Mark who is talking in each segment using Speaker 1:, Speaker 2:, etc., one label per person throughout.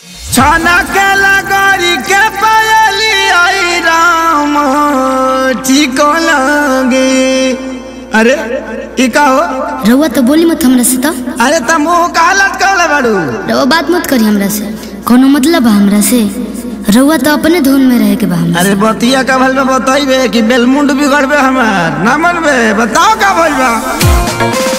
Speaker 1: छाना के लगरी के पायली आई राम ठीक लगे अरे ई का हो
Speaker 2: रउआ तो बोली मत हमरा से तो
Speaker 1: अरे तुम मुंह का हालत कहले बाड़ू
Speaker 2: रउआ बात मत करी हमरा से कोनो मतलब बा हमरा से रउआ तो अपने धुन में रहे के बा हमरा
Speaker 1: अरे बतिया का भल में बताइबे कि बेलमुंड बिगड़बे हमार ना मनबे बताओ का भइल बा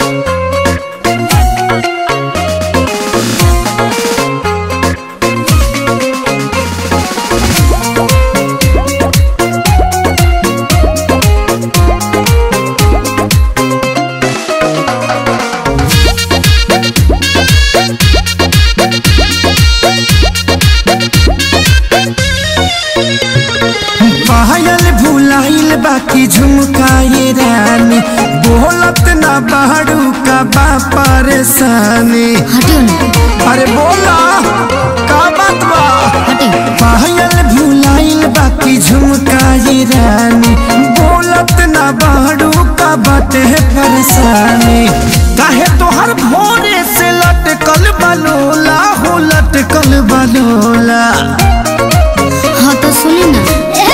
Speaker 1: पायल भुलाइल बाकी झुमकाए रानी बोलत ना बाड़ू का बा परेशानी
Speaker 2: हटियो ना
Speaker 1: अरे बोला का बात बा
Speaker 2: हटियो
Speaker 1: पायल भुलाइल बाकी झुमकाए रानी बोलत ना बाड़ू का बाटे परेशानी काहे तोहर भोरे से लटकल बलोला हो लटकल बलोला
Speaker 2: हाँ तो सुनी ना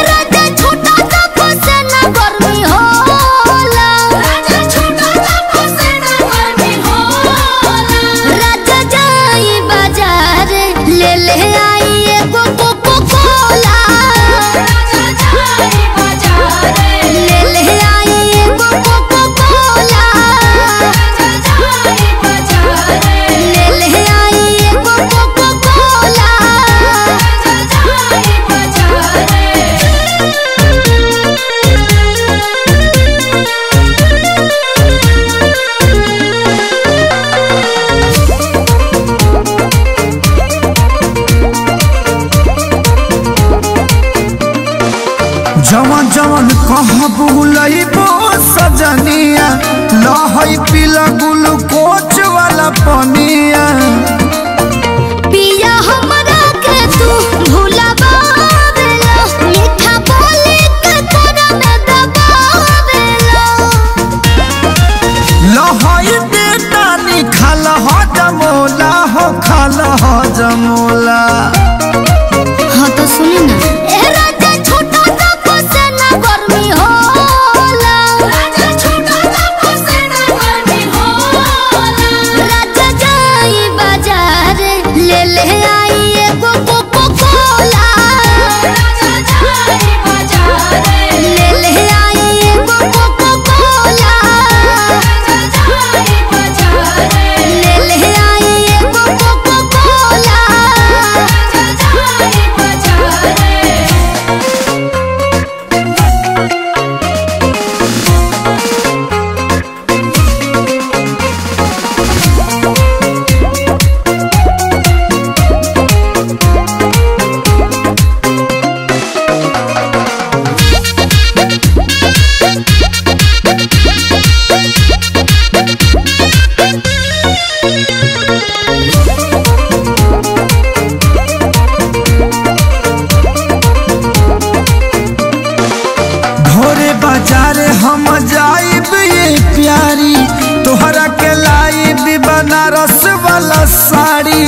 Speaker 1: जवन जवन कहाँ बुलइबो सजनिया लहई पीला ग्लूकोच वाला पनिया
Speaker 2: पिया हमरा के तू भुलावेला मीठा बोली के तोरा में दबावेला
Speaker 1: लहई बेटा निखाल हो जमोला हो खाल हो जमोला
Speaker 2: हाँ तो सुनी ना ए राजा छोटा सा फसेना गर्मी होला राजा छोटा सा फसेना गर्मी होला राजा जाई बाजार ले ले आई एगो कोको कोला राजा जाई बाजार ले ले आई एगो कोको कोला राजा जाई बाजार ले ले आई एगो कोको कोला राजा जाई बाजार
Speaker 1: भोरे बाजार हम जाइब ये प्यारी तोहरा के लाइब बनारस वाला साड़ी